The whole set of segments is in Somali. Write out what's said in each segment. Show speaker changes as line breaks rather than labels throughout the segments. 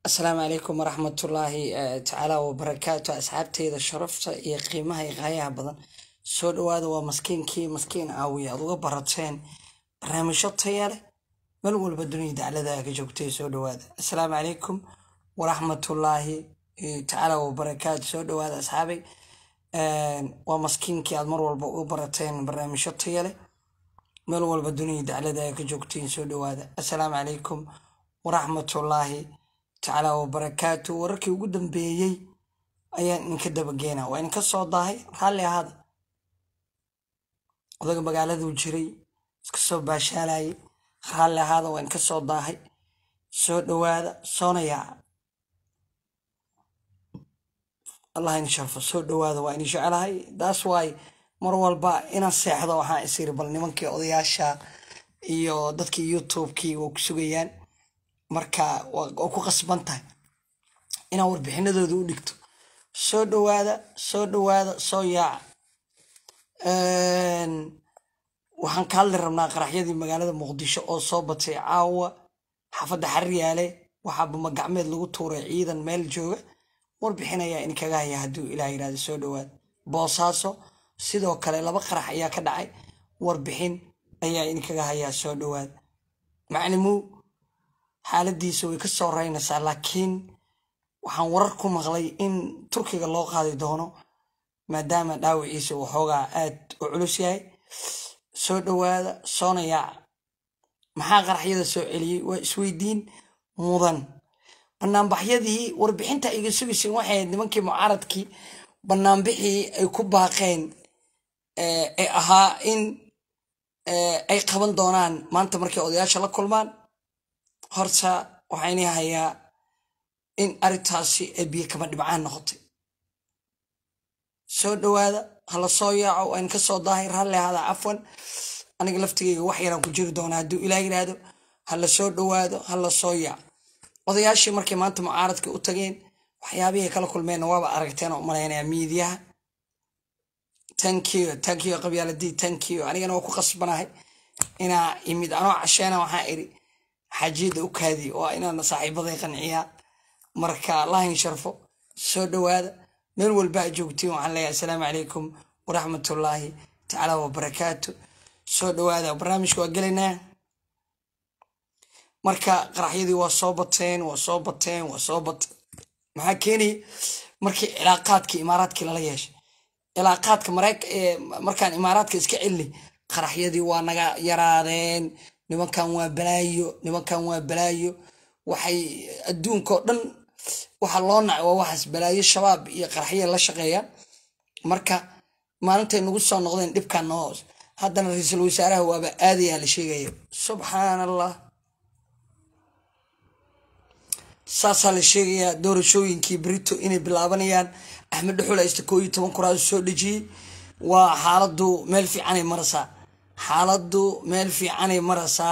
asalaamu calaykum waraxmatullaahi tacaala wabarakaatu asxaabteyda sharafta iyo qiimaha iyo qaayaha badan soo dhawaada waa maskiinkii maskiin aawiya aad uga barateen barnaamijyo taya leh meel walba dunida daclada ka joogtay soo dhawaada asalaamu calaykum waraxmatullaahi tacaala wabarakaatu soo dhawaada asxaabay waa maskiinkii aad mar walba uga barateen barnaamijyo taya leh meel walba dunida daclada ka joogteen soo dhawaada asalaamu calaykum waraxmatullaahi tacaala wabarakaatu wararkii ugu dambeeyey ayaan idinka dabageena waa idinka soo daahay raalli ahaada odaga magaaladuu jiray iska soo baashaalayay raalli ahaada waa idinka soo daahay soo dhawaada soona yaaca allah in sharfo soo dhawaada waa idin jecelahay daas waay mar walba inaan seexdo waxaan isiri bal nimankii odayaasha iyo dadkii youtubekii waa ku sugayaan marka waa ku qasban tahay inaad warbixinadooda u dhigto soo dhawaada soo dhawaada soo yaaca waxaan ka hadli rabnaa qaraxyadii magaalada muqdisho oo soo batay caawa xaafadda xariyaale waxaa bamagacmeed lagu tuuray ciidan meel jooga warbixin ayaa idinkaga haya hadduu ilaah yirahdo soo dhawaada boosaaso sidoo kale laba qarax ayaa ka dhacay warbixin ayaa idinkaga hayaa soo dhawaada maclimuu xaaladiisa way ka soo reynaysaa laakiin waxaan warar ku maqlay in turkiga loo qaadi doono maadaama dhaawiciisa uu xoogaa aad u culus yahay soo dhawaada soona yaaca maxaa qaraxyada soo celiyey waa isweydiin mudan banaanbaxyadii warbixinta iga sugaysin waxay ahayd nimankii mucaaradkii banaanbixii ay ku baaqeen ee ahaa in ay qaban doonaan maanta markay odayaasha la kulmaan horta waxayna hayaa in arrintaasi ay biyo kama dhibcaan noqotay soo dhawaada hala soo yaaco waan ka soo daahay raalli ahaada cafwan aniga laftigayga wax yaraan ku jiri doonaa hadduu ilaah yidhaahdo hala soo dhawaado hala soo yaaco odayaashii markay maanta mucaaradka u tageen waxyaabihii kala kulmeenna waaba aragteen oo umalaynaya miidiyaha tankiyo tankiyo qabyaaladii tankiyo anigana waa ku qasbanahay inaa imid anoo casheena waxaa iri xaajiyadda u kaadi waa inaana saaxiibaday qanciyaa marka allahin sharfo soo dhawaada meel walba a joogtiin waxaan leeyahay asalaamu calaykum waraxmatullaahi tacaala wabarakaatu soo dhawaada barnaamijka waa gelaynaa marka qaraxyadii waa soo bateen waa soo bateen waa soo bateen maxaa keenaya markii cilaaqaadkii imaaraadkii lala yeeshay cilaaqaadka markaan imaaraadka iska celinay qaraxyadii waa naga yaraadeen nimankan waa balaayo nimankan waa balaayo waxay adduunkao dhan waxa loo nacay waa waxaas balaayo shabaab iyo qaraxya la shaqeeyaan marka maalintay nagu soo noqdeen dhibkan noo hoos haddana ra-iisul wasaaraha waaba aadayaa la sheegaya subxaan allah saasaa la sheegayaa doorashooyinkii brito inay bilaabanayaan axmed dhuxul aysta koo iyo toban kuraasu soo dhejiyey waa xaaladu meel fiicanay maraysaa xaaladu meel fiicanay maraysaa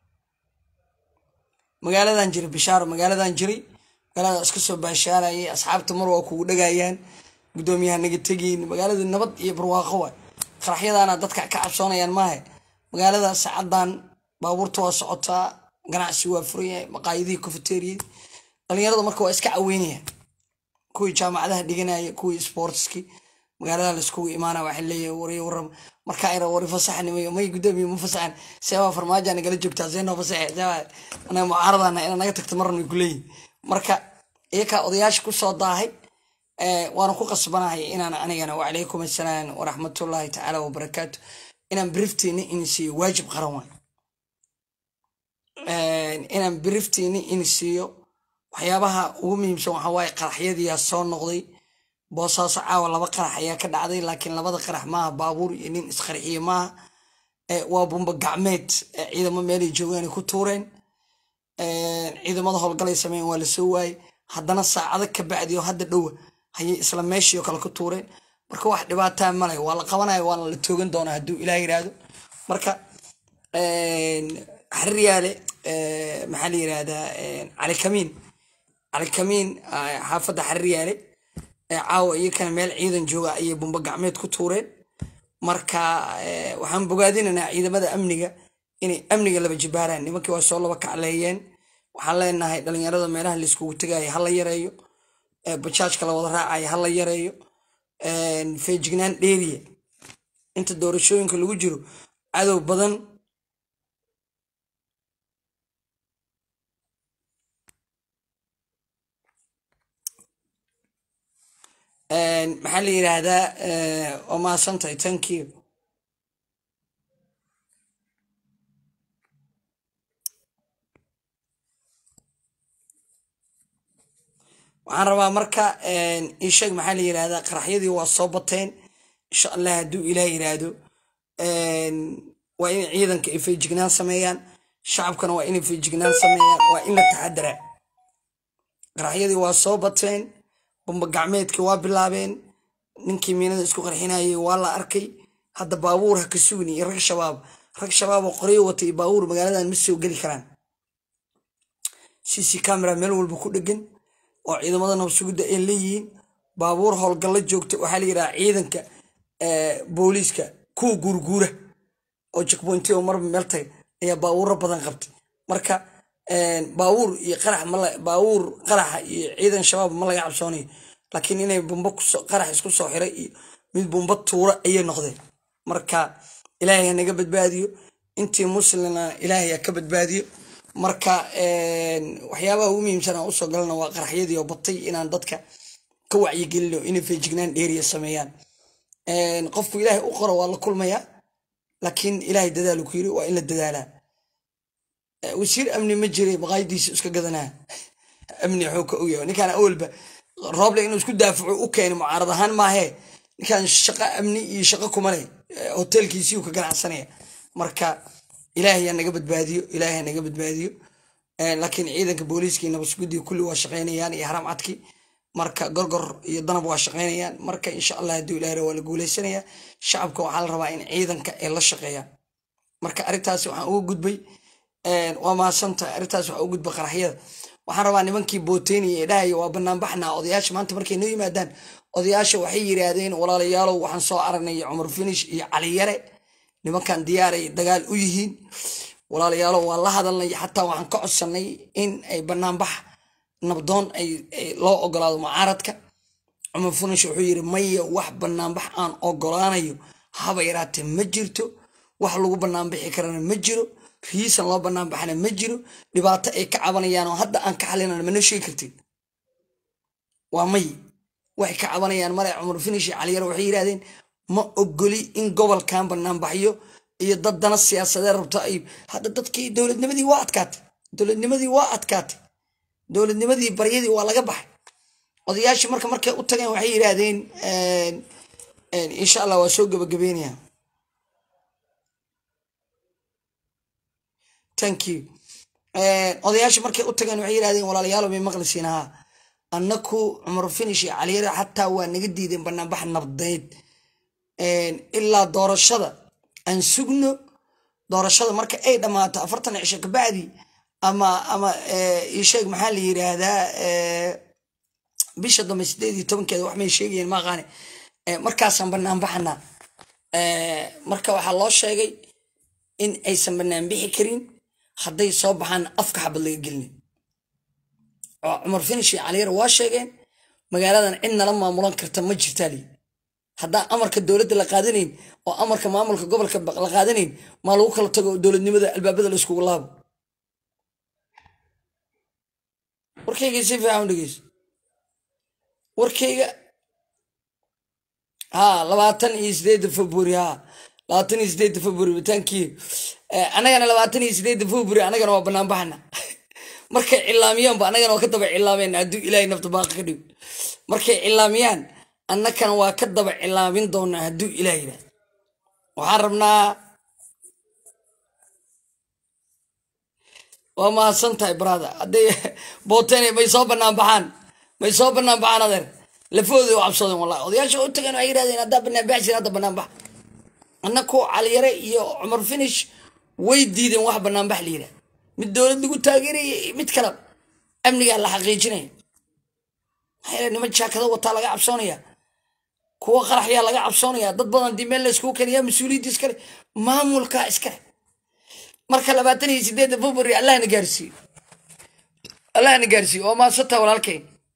magaaladan jiray bishaaro magaaladan jiray magaalada iska soo baashaalayay asxaabta mar waa kugu dhagayaan guddoomiyaha naga tegiyn magaaladu nabad iyo barwaaqo waay qaraxyadaana dadka ka cabsoonayaan maahe magaalada saacadan baabuurta waa socotaa ganacsi waa furan yahay maqaayadihii cofeteriyadii dhalinyarada marka waa iska caweynayaan kuwii jaamacadaha dhiganaya kuwii sportski magaalada laiskugu imaana waxay leeyahay wari waram markaa ira wari fasaxnimay may gudoomiye ma fasaxan seebaa farmaaja nagala joogtaa see noo fasaxe seebaa anaga mucaaradana ina naga tagta marna ku leeyihin marka iyakaa odayaasha kusoo daahay waana ku qasbanahay inaan anigana wacalaykum assalaam waraxmatullaahi tacaala wabarakaatu inaan biriftiina in siiyo waajib qaran waay inaan biriftiina in siiyo waxyaabaha ugu muhiimsan waxaa waaye qaraxyadiyaa soo noqday boosaaso caawa laba qarax ayaa ka dhacday laakiin labada qarax maaha baabuur iyo nin isqarxiye maaha waa bumba gacmeed ciidamo meelay joogaan ku tuureen ciidamada howlgalay sameyn waa lasoo waayey haddana saacado ka bacdi oo hadda dhowa hayay isla meeshii kale ku tuureen marka wax dhibaataa male waa la qabanaya waana la toogan doonaa hadduu ilaah yiraahdo marka xariyaale maxaa la yirahdaa calikamiin calikamiin xaafadda xariyaale caawa iyakana meel ciidan jooga ayay bumba gacmeed ku tuureen marka waxaan bogaadinaynaa ciidamada amniga inay amniga laba jibaaraan nimankii waa soo laba kacleeyeen waxaan leenahay dhalinyarada meelaha laiskugu tegaya hala yareeyo bajaajka la wada raacaya hala yareeyo feejignaan dheeriya inta doorashooyinka lagu jiro cadow badan maxaa la yidhaahdaa waa mahadsantahay thank you waxaan rabaa marka isheeg maxaa la yidhahdaa qaraxyadii waa soo bateen insha allah hadduu ilaah yidhaahdo waa in ciidanka ay feejignaan sameeyaan shacabkana waa inay feejignaan sameeyaan waa in la taxadaraa qaraxyadii waa soo bateen bamba gacmeedkii waa bilaabeen ninkii miinada isku qarxinayay waa la arkay hadda baabuur ha ka sugni iyo rag shabaab rag shabaab oo qoryo wata iyo baabuur magaaladan ma soo geli karaan cc camera meel walba ku dhegan oo ciidamada nabsugidda ay leeyihiin baabuur howlgalla joogta waxaa la yidhaha ciidanka booliiska kuwa guurguura oo jekbointi oo marba meel tagay ayaa baabuuro badan qabtay marka baabuur iyo qarax baabuur qaraxa iyo ciidan shabaab ma laga cabsoonayo laakiin inay bumbo qarax isku soo xiray iyo mid bumbo tuura ayay noqdeen marka ilaahay ha naga badbaadiyo intii muslimna ilaahay ha ka badbaadiyo marka waxyaabaha ugu muhiimsan aan usoo galana waa qaraxyadii oo batay inaan dadka ka wacyigelino inay feejignaan dheeriya sameeyaan qofku ilaahay u qoro waa la kulmayaa laakiin ilaahay dadaalu ku yiri waa in la dadaalaa wasiir amni ma jiray maqaayadiisa iska gadanaa amni xuu ka ogyahay ninkaan awalba rooble inuu isku daafaco u keenay mucaarad ahaan maahee ninkaan shaqo amni iyo shaqo kuma leh hoteelkiisiiu ka ganacsanaya marka ilaahay ha naga badbaadiyo ilaahay ha naga badbaadiyo laakiin ciidanka booliiska iyo nabadsugudiga kulli waa shaqaynayaan iyo haram cadki marka gorgor iyo danab waa shaqaynayaan marka insha allah hadduu ilaahra waa la guulaysanaya shacabka waxaa la rabaa in ciidanka ay la shaqeeyaan marka arrintaasi waxaan uga gudbay waa mahadsantahay arrintaas waxaa uga gudbay qaraxyada waxaan rabaa nimankii booteynaya ee dhahaya waa banaanbaxnaa odayaasha maanta markay noo yimaadaan odayaasha waxay yidhaahdeen walaalayaalow waxaan soo aragnay cumar finish iyo caliyare nimankan diyaaray dagaal u yihiin walaalayaalo waa la hadalnay xataa waxaan ka codsanay in ay banaanbax nabdoon loo ogolaado mucaaradka cumar funish wuxuu yidhi maya wax banaanbax aan ogolaanayo haba yaraatee ma jirto wax lagu banaanbixi karana ma jiro riisan loo banaanbaxana ma jiro dhibaato ay ka cabanayaan oo hadda aan ka xalinan mana sheegi kartid waa may waxay ka cabanayaan male cumar finish iyo caliyar waxay yidhahdeen ma ogoli in gobolkan banaanbaxyo iyo dad dana siyaasadee rabto ay hadda dadkii dowladnimadii waa adkaatay dowladnimadii waa adkaatay dowladnimadii baryadii waa laga baxay odayaashii marka markay u tageen waxay yidhaahdeen insha allah waa soo gabagabeynaya thank you odayaashii markay u tageen waxay yidhahdeen walaalayaalo may maqlisiin haa annaku cumar finish iyo caliyare xataa waa naga diideen banaanbax nabdeed ilaa doorashada aan sugno doorashada marka ay dhammaato afartan cisho kabacdi ama ama isheeg maxaa la yiraahdaa bisha dambe sideed iyo tobankeeda wax may sheegayeen maaqaane markaasaan banaan baxanaa marka waxaa loo sheegay in aysan banaan bixi karin hadday soo baxaan afka xabad laga gelinin oo cumar finish iyo caliyar waa sheegeen magaaladan cid nala maamulan karta ma jirtaa lii haddaan amarka dowladda la qaadanayn oo amarka maamulka gobolka la qaadanayn maa lagu kala tago dowladnimada albaabada la iskugu laabo warkayga si fiican dhegeyso warkayga ha labaatan iyo sideedda february ha labaatan iyo sideedda february batankii annagana labaatan iyo sideedda february annagana waa banaan baxana markay cilaamiyaanba annagana waa ka daba cilaameen hadduu ilaahay nafta baaqa ka dhigo markay cilaamiyaan annakana waa ka daba cilaamin doonaa hadduu ilaah yidhahdo waxaan rabnaa waa mahadsan tahay brother hadday booteen may soo banaan baxaan may soo banaan baxaan adeer lafooda u cabsadeen wallahi odayaasha u tageen waxay yidhahdeen haddaa banaan baxi jira hadda banaan bax annaku caliyare iyo cumar finish way diideen wax banaan bax la yidhahda mid dowlad lagu taageeraya mid kale amnigaa la xaqiijinaya maxaa niman jaakada wataa laga cabsoonaya kuwa qaraxyaa laga cabsoonaya dad badan dii meel la iskugu keenaya mas-uuliyadda iskale maamulka iskale marka labaatan iyo sideedda february allahna gaarsiiyo allahna gaarsiiyo waa maadsantaa walaalkay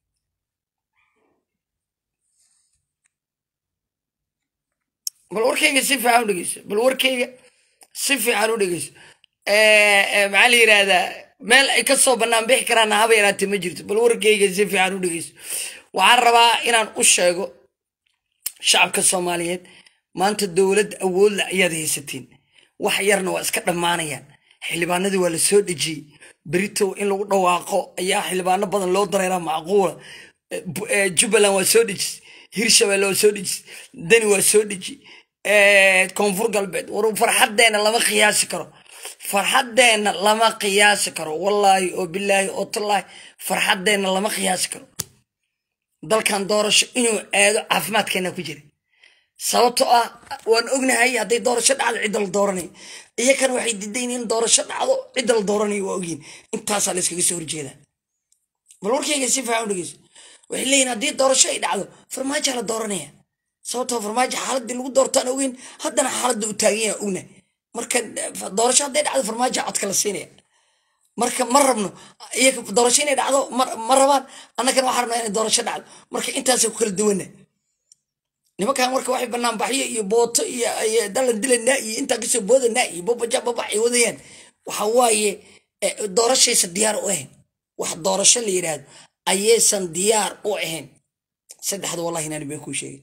bal warkayga si fiican u dhegeyso bal warkayga si fiican u dhegeyso maxaa la yidhahdaa meel ay ka soo bannaan bixi karaan haba yaraatee ma jirto bal warkayga si fiican u dhegeyso waxaan rabaa inaan u sheego shacabka soomaaliyeed maanta dowlad awoodla ayaad haysatiin wax yarna waa iska dhammaanayaan xildhibaanadii waa la soo dhejiyey berito in lagu dhawaaqo ayaa xildhibaano badan loo dareeraa macquula jubbaland waa soo dhejis hirshabelle waa soo dhejis dani waa soo dheji koonfur galbeed war farxaddeenna lama qiyaasi karo farxaddeenna lama qiyaasi karo wallaahi oo bilaahi oo tallaahi farxaddeenna lama qiyaasi karo dalkan doorasho inuu aado caafimaadkeena ku jira sababtoo ah waan ognahay hadday doorasho dhacdo cidda la dooranayo iyakana waxay diidayn in doorasho dhacdo cidda la dooranayo waa ogyihin intaasaa la iskaga soo horjeedaa bal warkayga si fiican u dhegeyso waxay leeyihin haddii doorasho ay dhacdo farmaajoa la dooranaya sababtoo farmaajo xaaladii lagu doortaan ogeyn haddana xaaladda u taagan yaha ogna marka doorasho hadday dhacdo farmaajo codka la siinaya marka ma rabno iyaga doorasho inay dhacdo ma rabaan annagana waxaa rabnaa inay doorasho dhacdo marka intaasay ku kala duwana nimankan marka waxay banaanbaxyo iyo booto iyo dalan dilanaa iyo intaa kasoo boodanaa iyo babaja babax ay wadayaan waxa waaye doorashaysa diyaar u ahayn wax doorasho la yidhaahdo ayaysan diyaar u ahayn saddexda wallahi inaan been kuu sheegay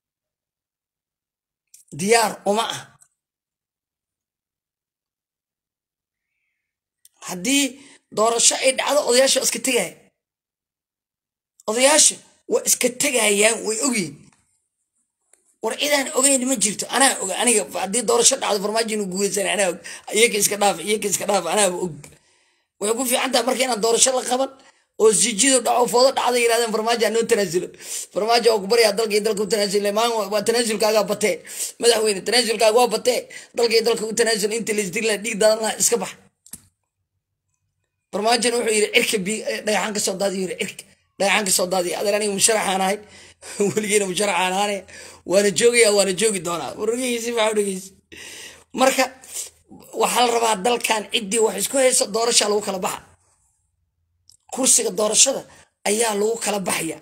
diyaar uma ah haddii doorasho ay dhacdo odayaasha waa iska tegaya odayaasha waa iska tegayaan way ogyihin war cidaan ogeyn ma jirto anaa og aniga haddii doorasho dhacdo farmaajo inuu guuleysan anaa og iyaka iska dhaaf iyaka iska dhaaf anaaba og waxay ku fiican tahay marka inaan doorasho la qaban oo sijido dhaco foodo dhacda yirahdeen farmaajo anoo tanaasulo farmaajo waa ku baryaa dalka iyo dalka u tanaasule maan waa tanaasulkaagaa batee madaxweyne tanaasulkaaga waa batee dalka iyo dalka u tanaasul inta laisdila dhiig dadan laha iska bax farmaajona wuxuu yidhi cirka bi dhagaxaan ka soo daadiyo yidhi cirka dhagaxaan ka soo daadiya adeer aniga musharaxaan ahay weligeena musharaxaan ahaanaya waana joogaya waana joogi doonaa wargeysi maxaa dhegeysi marka waxaa la rabaa dalkan ciddii wax isku haysa doorasha lagu kala baxa kursiga doorashada ayaa lagu kala baxaya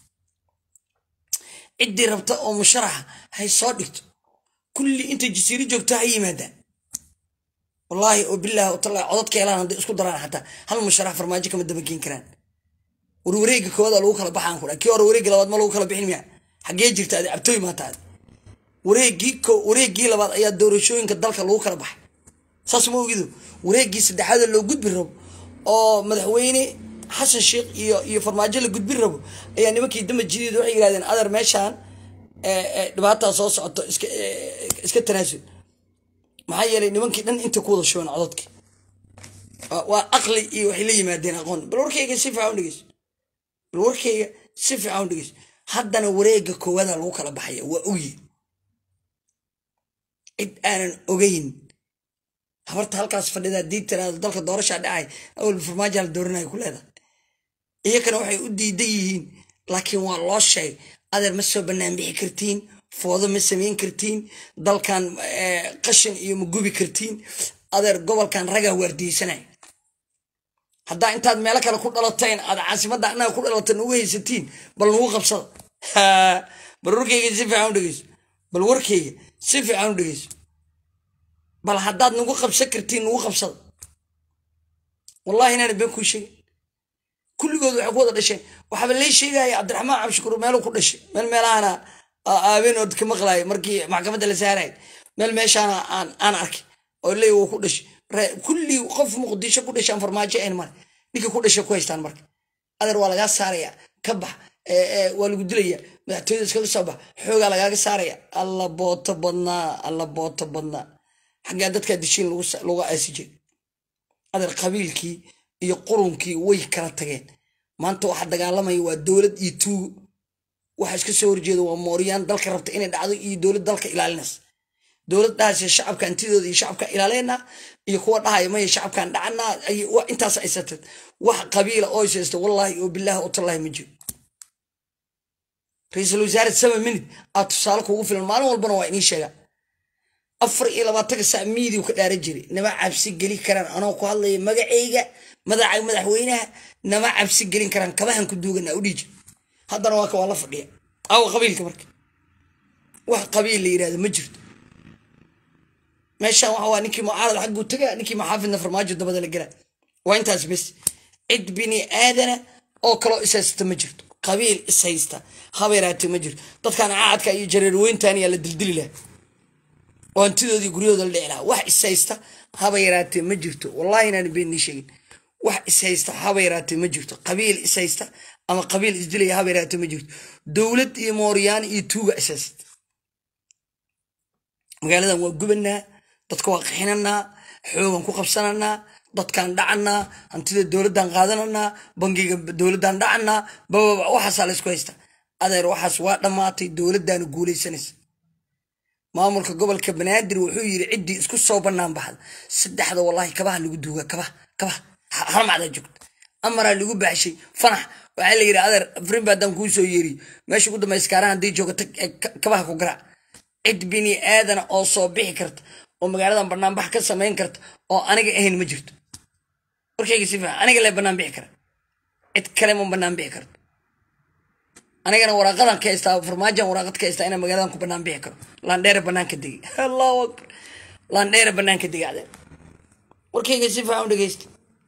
ciddii rabta oo musharaxa hay soo dhigto kulli inta jasiiro joogto ha yimaadaan wallaahi oo bilaahi oo tallahi codadka helaan hadday isku daraan xataa hal musharax farmaajo kama dabageen karaan war wareegga koowaada lagu kala baxaan kudha kii hore wareegga labaad ma lagu kala bixin miya xaggee jirta adi cabtooy maanta adi wareeggii ko wareeggii labaad ayaa doorashooyinka dalka lagu kala baxay saas ma ogido wareeggii saddexaada loo gudbi rabo oo madaxweyne xasan sheekh iyo iyo farmaajo la gudbin rabo ayaa nimankii damba jideed waxay yidhahdeen adeer meeshaan dhibaataa soo socoto iska iska tanaasul maxaa yeelay nimankii dhan inta ku wada shubeen codadkii waa aqli iyo waxay la yimaadeen aqoon bal warkayga si fiican u dhegeyso bal warkayga si fiican u dhegeyso haddana wareegga koowaada lagu kala baxaya waa ogyi cid aanan ogeyn habarta halkaas fadhida haddii tiraado dalka doorashaa dhacay awalba farmaajo la dooranaya ku leedahay iyakana waxay u diidan yihiin laakiin waa loo sheegay adeer ma soo bannaan bixi kartiin foodo ma samayn kartiin dalkan qashin iyo ma gubi kartiin adeer gobolkan ragaa waardiyeysanay haddaa intaad meelo kale ku dhalateen aad caasimadda annaga ku dhalatan ugu haysatiin bal nagu qabsada bal warkayga si fiican u dhegeyso bal warkayga si fiican u dhegeyso bal haddaad nagu qabsan kartiin nagu qabsada wallahi inaana been kuu sheegin kulligood waxay ku wada dhasheen waxaaba lay sheegaya cabdiraxmaan cabshukuur meeluu ku dhashay meel meelahana aabeenood ka maqlaaya markii maxkamadda la saaraya meel meeshaana aan aan arkay oo leey wuu ku dhashay kulli qof muqdisho ku dhashaan farmaajo een male ninka ku dhashay ku haystaan marka adeer waa lagaa saaraya ka bax waa lagu dilaya madaxtooyada iskaga soo bax xoogaa lagaaga saaraya alla booto badnaa alla booto badnaa xaggaa dadkaa dishiin lagu aasi jiray adeer qabiilkii iyo qurunkii way kala tageen maanta waxa dagaalamaya waa dowlad iyo tuugo waxa iska soo horjeeda waa mooryaan dalka rabta inay dhacdo iyo dowlad dalka ilaalinaysa dowlad dhahaysa shacabka antidooda iyo shacabka ilaaleenaa iyo kuwa dhahaya maya shacabkan dhacanaa intaas aysateed wax qabiila oo ishaysta wallaahi oo bilaahi oo tallahi ma jiro ra-iisul wasaare sama minid aad tusaale kugu filan maalin walbana waa inii sheegaa afar iyo labaatanka saa miidiu ka dhaaran jiray nama cabsi geli karaan anoo ku hadlaya magacayga madaxa madaxweynaha nama cabsi gelin karaan kabahan ku duugana u dhiiji haddana waa ka waa la fadhiya awa qabiilka marka wax qabiil la yidhahdo ma jirto meeshaan waxa waa ninkii mucaarad xagguu taga ninkii maxaafidna farmaajo dabada la gela waa intaas bes cid bini aadana oo kaloo ishaysta ma jirto qabiil ishaysta habeeraate ma jirto dadkan caadka iyo jareerweyntan yaa la dildili laha oo hantidoodii guryahooda la dhici lahaa wax ishaysta haba yaraatee ma jirto wallahi inaan beenii sheegin wax ishaysta haba yaraatee ma jirto qabiil ishaysta ama qabiil isdilaya haba yaraatee ma jirto dowlad iyo mooryaan iyo tuuga ishaysta magaaladan waa gubanaa dadka waa qixinanaa xoogan ku qabsananaa dadkaan dhacanaa hantida dowladdan qaadananaa bangiga dowladdan dhacanaa bababa waxaasaa laysku haysta adeer waxaas waa dhammaatay dowladdaana guulaysanaysa maamulka gobolka banaadir wuxuu yiri ciddii isku soo bannaan baxda saddexda wallahi kabaha lagu duuga kabaha kabaha harmacdaa joogta amaraa lagu baxshay fanax waxaa la yidhi adeer afrinba haddaan kuu soo yeeriy meesha ugu dambaysa kaarahan haddii joogata kabaha ku garaac cid bini aadana oo soo bixi karta oo magaaladan banaanbax ka samayn karta oo aniga ahayn ma jirto warkayga si fiican aniga lee bannaan bixi kara cid kale ma bannaan bixi karto anigana waraaqadan ka haystaa farmaajan waraaqad ka haystaa inaan magaaladan ku bannaan bixi karo laandheere banaanka degay allahu akbar laandheere banaanka degay cadeen warkayga si fiican u dhegeysta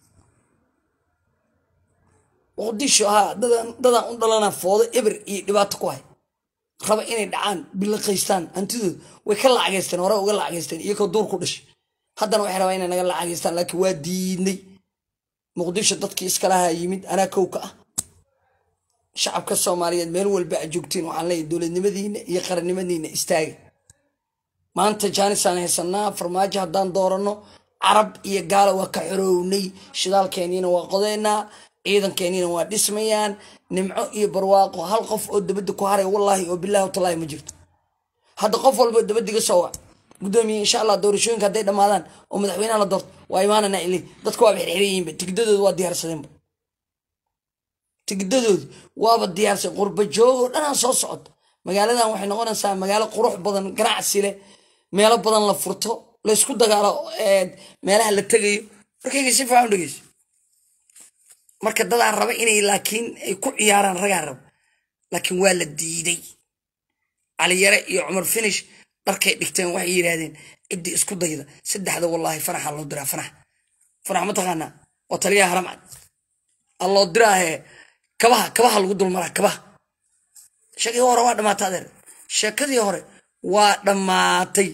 muqdisho haa dadaan dadaan u dhalana foodo eber iyo dhibaato ku hay raba inay dhacaan bilaqaystaan hantidooda way ka lacagaysteen hore uga lacagaysteen iyakoo duur ku dhashay haddana waxay rabaa inay naga lacagaystaan laakiin waa diidnay muqdisho dadkii iskalaha yimid anaa kow ka ah shacabka soomaaliyeed meel walba a joogtiin waxaan leeyahy dowladnimadiina iyo qarannimadiina istaaga maanta jaanisaan haysanaa farmaajo haddaan dooranno carab iyo gaala waa ka xorownay shidaalkeeniina waa qodeynaa ciidankeeniina waa dhismayaan nimco iyo barwaaqo hal qof oo dabadda ku haray wallaahi oo bilaahi watallahi ma jirto hadda qof walba dabadiga soo wac gudoomiye insha allah doorashooyinka hadday dhammaadaan oo madaxweynaha la doorto waa imaanana ilay dadka waaba xirxiran yihiinba tigidadooda waa diyaarsadeenba tigidadooda waaba diyaarsan qurba joogoo dhanaan soo socoto magaaladan waxay noqonaysaa magaalo qurux badan ganacsi leh meelo badan la furto laysku dagaalo meelaha la tegayo markayga si fiican u dhegeyso marka dadaan raba inay laakiin ay ku ciyaaraan ragaa raba laakiin waa la diiday caliyare iyo cumar finish dharkay dhigteen waxay yidhaahdeen ciddii isku dayda saddexda wallaahi fanaxa loo diraa fanax fanax ma taqaanaa waa taliyaha haramcad alloo diraahe kabaha kabaha lagu dulmaraa kabaha sheekadii hore waa dhamaatay adeer sheekadii hore waa dhammaatay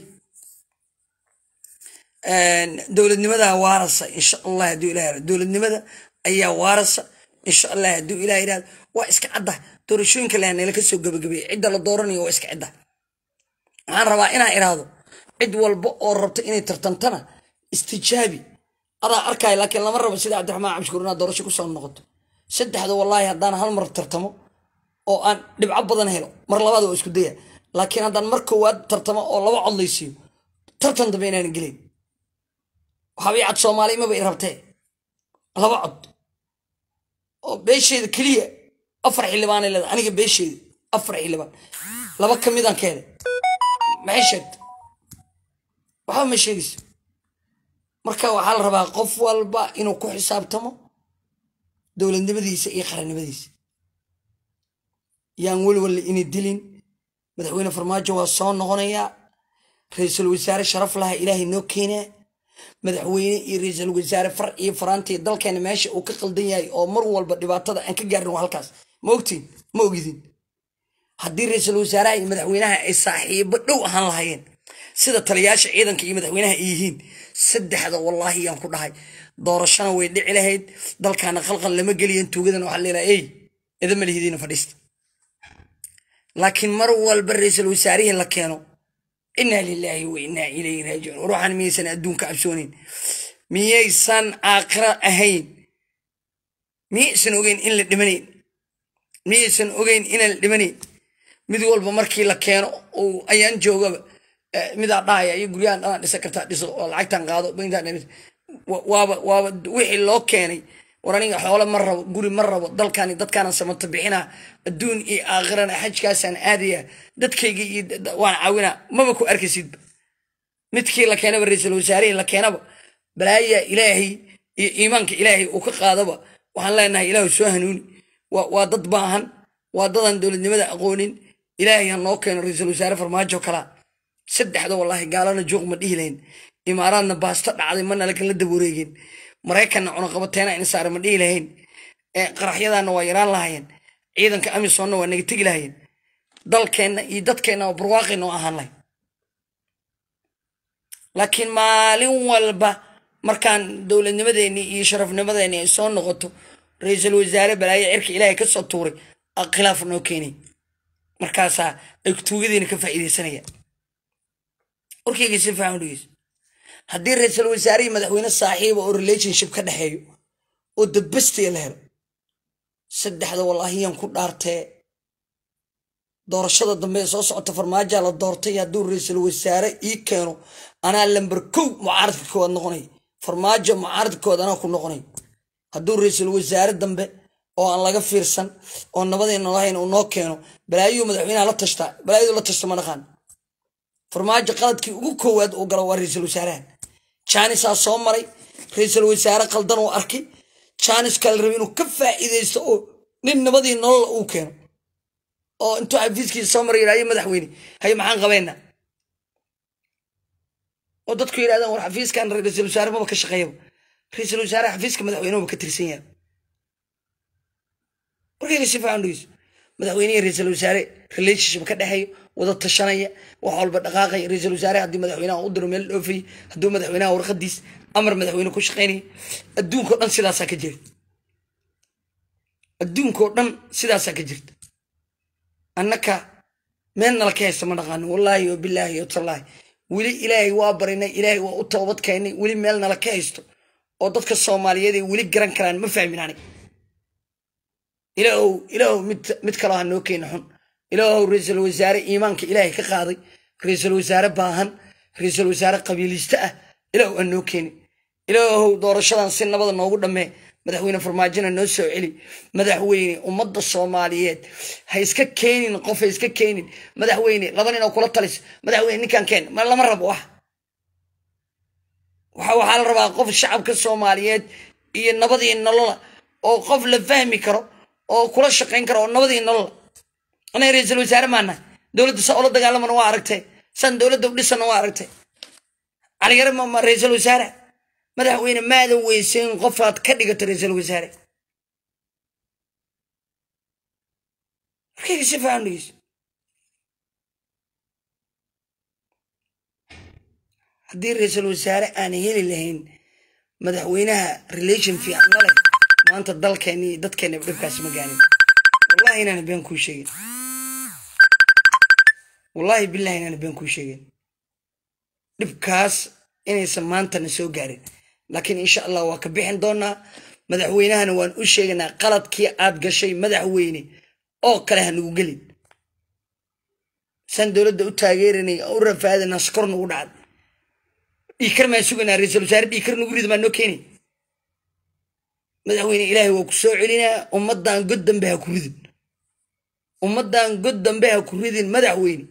dowladnimada waarasa insha allah hadduu ilah yara dowladnimada ayaa waarasa insha allah hadduu ilah yirahdo waa iska cadda doorashooyinka leh nala ka soo gabagabeeyey cidda la dooranayo waa iska cidda waxaan rabaa inaan iraahdo cid walba oo rabto inay tartantana istijaabi adaa arkaya laakiin lama rabo sida cabdiraxmaan cabshukuur inaad doorasho kusoo noqoto saddexda wallaahi haddaan hal mar tartamo oo aan dhibco badan helo mar labaad waa isku daya laakiin haddaan mar koowaad tartamo oo laba cod laysiiyo tartan dambe inaan gelin waxaabay cad soomaali maba i rabtee laba cod oo beesheeda keliya afar xildhibaanay leeda aniga beesheeda afar xildhibaan laba ka midaan ka helay maxay sheegta waxba ma sheegayso marka waxaa la rabaa qof walba inuu ku xisaabtamo dowladnimadiisa iyo qarannimadiisa yaan welwalle inay dilin madaxweyne farmaajo waa soo noqonayaa ra-iisul wasaare sharaf laha ilaahay noo keenaa madaxweyne iyo ra-iisul wasaare far iyo faraantii dalkeena meesha uu ka qaldan yahay oo mar walba dhibaatada aan ka gaarin waa halkaas ma ogtiin ma ogidin haddii ra-iisul wasaaraha iyo madaxweynaha ay saaxiibo dhow ahaan lahaayeen sida taliyaasha ciidanka iyo madaxweynaha ay yihiin saddexda wallaahi yaan ku dhahay doorashana way dhici lahayd dalkaana khalqal lama geliyan tuugadana waxaa leelaha ey idama lihidiina fadhiista laakiin mar walba ra-iisul wasaarihii la keeno inaa lilaahi wa inaa ilayhi raajicuun ruuxan miyaysan adduunka cabsoonayn miyaysan aakhira ahayn miyaysan ogeyn in la dhimanayn miyaysan ogeyn inaan la dhimanayn mid walba markii la keeno uu ayaan joogaba midaa dhahaya iyo guryahan dhanaan dhisa kartaa dhiso oo lacagtan qaado waaba waaba wixii loo keenay war aniga xoole ma rabo guri ma rabo dalkani dadkaana samato bixina adduun iyo aakhirana xajkaasaan aadaya dadkayga iyo waan caawina maba ku arkaysidba midkii la keenaba ra-iisul wasaarihii la keenaba balaayaa ilaahay iyo iimaanka ilaahay uu ka qaadaba waxaan leenahay ilaahu soo hanuuni waa dad baahan waa dadaan dowladnimada aqoonin ilaahay ha noo keeno ra-iisul wasaare farmaajo kalaa saddexda wallaahi gaalana joog ma dhihi lahayn imaaraadna baasto dhacday mana lakala daba wareegeen maraykanna cunaqabateena in saare ma dhihi lahayn qaraxyadaana waa yaraan lahaayeen ciidanka amisonna waa naga tegi lahaayeen dalkeenna iyo dadkeenna waa barwaaqayna oo ahaan lahayn laakiin maalin walba markaan dowladnimadeenni iyo sharafnimadeenni ay soo noqoto ra-iisul wasaare balaayo cirka ilaahay ka soo tuuray khilaaf noo keenay markaasaa ay tuugadiina ka faa'iidaysanayaan warkayga si fiican dhegeyso haddii ra-iisul wasaare iyo madaxweyne saaxiiba oo relationship ka dhexeeyo oo dadbastiya la helo saddexda wallaahiyan ku dhaartee doorashada dambe ee soo socota farmaajaa la doortay hadduu ra-iisul wasaare ii keeno anaa lamber kow mucaaradka koowaad noqonay farmaajo mucaaradka koowaad anaa ku noqonay hadduu ra-iisul wasaare dambe oo aan laga fiirsan oo nabadayna lahayn uu noo keeno balaayuu madaxweynaha la tashtaa balaayadu la tashta ma dhaqaan farmaajo qaladkii ugu koowaad uu galo waa ra-iisul wasaaraha jaanisaa soo maray ra-iisul wasaare qaldan uu arkay jaanis kale rabi inuu ka faa'iidaysto oo nin nabadii nolola uu keeno oo intuu xafiiskiisa soo maray yidhahyo madaxweyne haye maxaan qabeynaa oo dadku yidhahdaan war xafiiskan ra-iisul wasaare maba ka shaqeeyaba ra-iisul wasaare xafiiska madaxweynehaba ka tirsan yahay warkayga si fiican dhegeyso madaxweynehi ra-iisul wasaare relationship ka dhexeeyo wada tashanaya wax walba dhaqaaqaya ra-iisul wasaare haddii madaxweynaha u diro meel dhoofayay hadduu madaxweynaha warqadiis amar madaxweyne ku shaqaynaya adduunkao dhan sidaasaa ka jirta adduunkao dhan sidaasaa ka jirta annaka meel nala ka haysta ma dhaqaanin wallaahi wa bilaahi wa tallaahi weli ilaahay waa barinay ilaahay waa u toobad keenay weli meel nala ka haysto oo dadka soomaaliyeed ay weli garan karaan ma fahmin anig ilaahow ilaahow mid mid kaloo ha noo keena xun ilaahow ra-iisul wasaare iimaanka ilaahay ka qaaday ra-iisul wasaare baahan ra-iisul wasaare qabiiliiste ah ilaahow ha noo keeni ilaahow doorashadan si nabada noogu dhammee madaxweyne farmaajona noo soo celi madaxweyne ummadda soomaaliyeed ha iska keenin qof ha iska keenin madaxweyne laba nin oo kula talis madaxweyne ninkan keen ma lama rabo wax waxa waxaa la rabaa qof shacabka soomaaliyeed iyo nabadii nolola oo qof la fahmi karo oo kula shaqayn karo oo nabadii nolola anaga ra-iisul wasaare maana dowladda saa ula dagaalamana waa aragtay san dowladda u dhisana waa aragtay caliyare ma ra-iisul wasaare madaxweyne maadan weyseyn qofaad ka dhigato ra-iisul wasaare markayga si fiican dhegeyso haddii ra-iisul wasaare aan heli lahayn madaxweynaha relation fiican la leh maanta dalkeeni iyo dadkeena dhibkaasi ma gaanin wallahi inaana been kuu sheegin wallahi billahi inaana been kuu sheegin dhibkaas inaysan maantana soo gaarin laakiin insha allah waa ka bixin doonaa madaxweynahana waan u sheegaynaa qaladkii aad gashay madaxweyne oo kale ha nagu gelin saan dowladda u taageeranay u rafaadana skor nagu dhacday dhiikar maan sugaynaa ra-iisul wasaare dhiikar nagu rida maa noo keeni madaxweyne ilaahay waa ku soo celinaa ummaddan god dambe ha ku ridin ummaddan god dambe ha ku ridin madaxweyne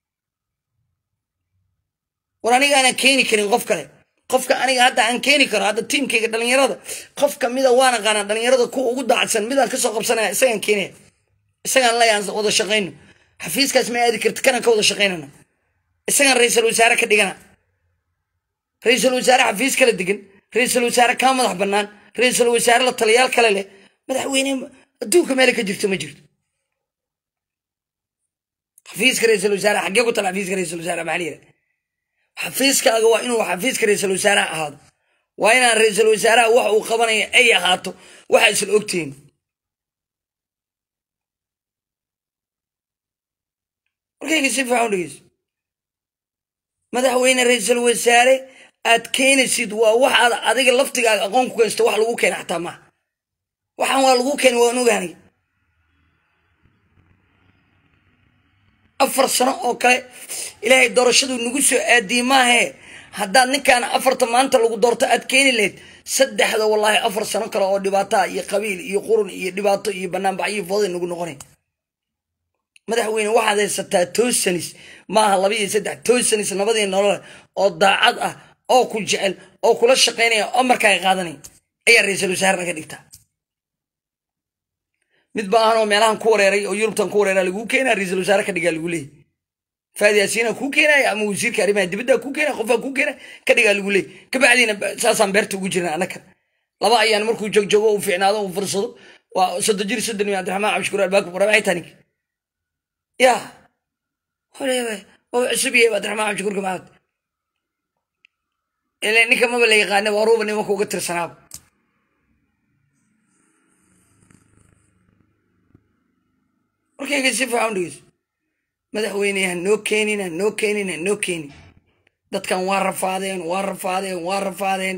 war aniga aanan keeni karin qof kale qofka aniga hadda aan keeni karo hadda tiimkayga dhalinyarada qof kamida waan aqaanaa dhalinyarada kuwa ugu daacsan midaan kasoo qabsanaya isagaan keenaya isagaan lay aan wada shaqayno xafiiskaas ma aadi karti kanaan ka wada shaqaynana isagaan ra-iisul wasaare ka dhigana ra-iisul wasaare xafiis kala degan ra-iisul wasaare kaa madax bannaan ra-iisul wasaare la taliyaal kale leh madaxweyne adduunka meela ka jirto ma jirto xafiiska ra-iisul wasaare xaggee ku tala xafiiska ra-iisul wasaare maxaa la yidhaha xafiiskaaga waa inuu xafiiska ra-iisul wasaaraha ahaado waa inaan ra-iisul wasaaraha wax uu qabanaya ay ahaato waxa isla ogtihiin warkayga si fiican u dhegeyso madaxweyne ra-iisul wasaare aad keenaysid waa wax aad adiga laftigaaga aqoon ku keensto wax lagu keena xataa maaha waxaan waa lagu keena waan ogaanay afar sano oo kale ilaahay doorashadu nagu soo aadiyey maahee haddaad ninkaan afarta maanta lagu doorto aad keeni lahayd saddexda wallaahi afar sano kale oo dhibaataa iyo qabiil iyo qurun iyo dhibaato iyo banaanbaxyo fooday nagu noqonay madaxweyne waxaad haysataa toosanis maaha laba iyo saddex toosanis nabadii nolole oo daacad ah oo ku jecel oo kula shaqaynaya oo markaaga qaadanaya ayaa ra-iisul wasaare naga dhigtaa mid baahan oo meelahan ku wareeray oo yurubtan ku wareera laguu keenaa ra-iisul wasaare ka dhigaa lagu leeyay faadi yaasiina kuu keenaya ama wasiirka arrimaha dibadda kuu keenaya qofaa kuu keenaya ka dhigaa lagu leeyay kabacdiina saasaan beerta ugu jirna annaka laba ayaan markuu jogjoogo uu fiicnaado uu fursado waa soddon jir soddon iyo cabdiraxmaan cabdishukuur albaabka qura maxay tanik ya holeebe waa cusub yahay cabdiraxmaan cabdishukuurka maxamed ile ninka maba la yaqaana waa ruuba nimanka uga tirsanaaba markayga si fiican dhegeyso madaxweyne ha noo keenin ha noo keenin ha noo keenin dadkan waa rafaadeen waa rafaadeen waa rafaadeen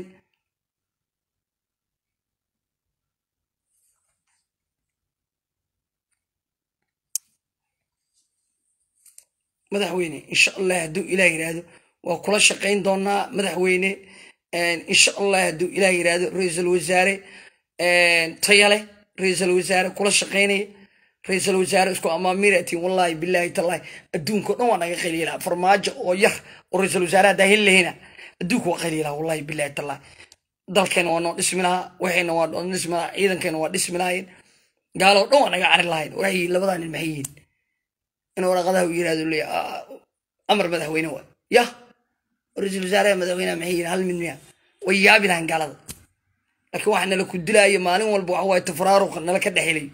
madaxweyne insha allah hadduu ilaah yidhaahdo waa kula shaqayn doonaa madaxweyne insha allah hadduu ilaah yidhaahdo ra-iisul wasaare tayale ra-iisul wasaare kula shaqaynaya ra-iisul wasaare isku amaamiratiin wallahi billahi tallahi adduunka o dhan waa naga qaliilaa farmaajo oo yar oo ra-iisul wasaare haddaa heli lahayna adduunka waa qaliilaa wallahi billahi tallahi dalkeena waa noo dhismi lahaa waxayna waa noo dhismi lahaa ciidankeena waa dhismi lahayn gaalo o dhan waa naga cari lahayn waxay labadaa nin maxay yihiin in waraqadaha u yirahdo leeya amar madaxweyne waa yah ra-iisul wasaaraha madaxweyneha maxay yihiin hal mid miya way yaabi lahayn gaalada laakiin waxa nala ku dilaayo maalin walba waxa waaye tafraaruqa nala ka dhexelayo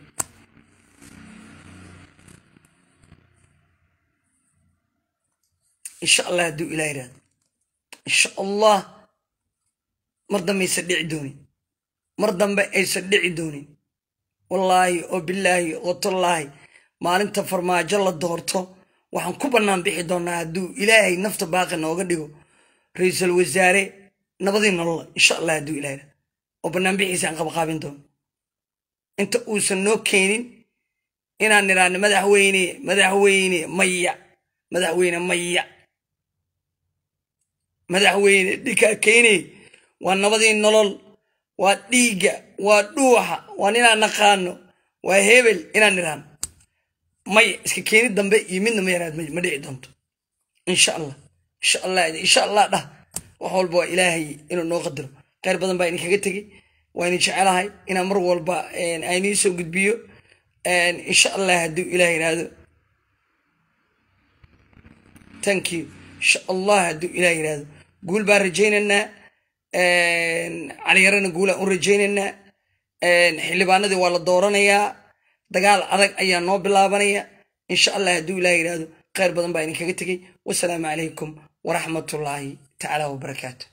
insha allah hadduu ilah yirahdo insha allah mar dambe aysan dhici doonin mar dambe aysan dhici doonin wallaahi oo bilaahi oo tallaahi maalinta farmaajo la doorto waxaan ku bannaan bixi doonaa hadduu ilaahay nafta baaqi nooga dhigo ra-iisul wasaare nabadii nolola insha allah hadduu ilah yirahdo oo bannaan bixiisa aan qabaqaabin doono inta uusan noo keenin inaan nidhaahno madaxweyne madaxweyne maya madaxweyne maya madaxweyne dhikaa keeney waa nabadii nolol waa dhiigga waa dhuuxa waa ninaan naqaano waa hebel inaan nidhaahno maya iska keeni dambe iyo midna ma yaraad ma dhici doonto insha allah insha allah insha allah dhah wax walba waa ilaahay inuu noo qadaro kheyr badan baa idinkaga tegey waa idin jecelahay inaan mar walba aynii soo gudbiyo insha allah hadduu ilaah yidhaahdo thank you insha allah hadduu ilaah yidhaahdo guul baan rajaynaynaa caliyarana guulaan u rajaynaynaa xildhibaanadii waa la dooranayaa dagaal adag ayaa noo bilaabanaya insha allah hadduu ilaah yidhaahdo kheyr badan baa idinkaga tegey wasalaamu calaykum waraxmatullaahi tacaala wabarakaatu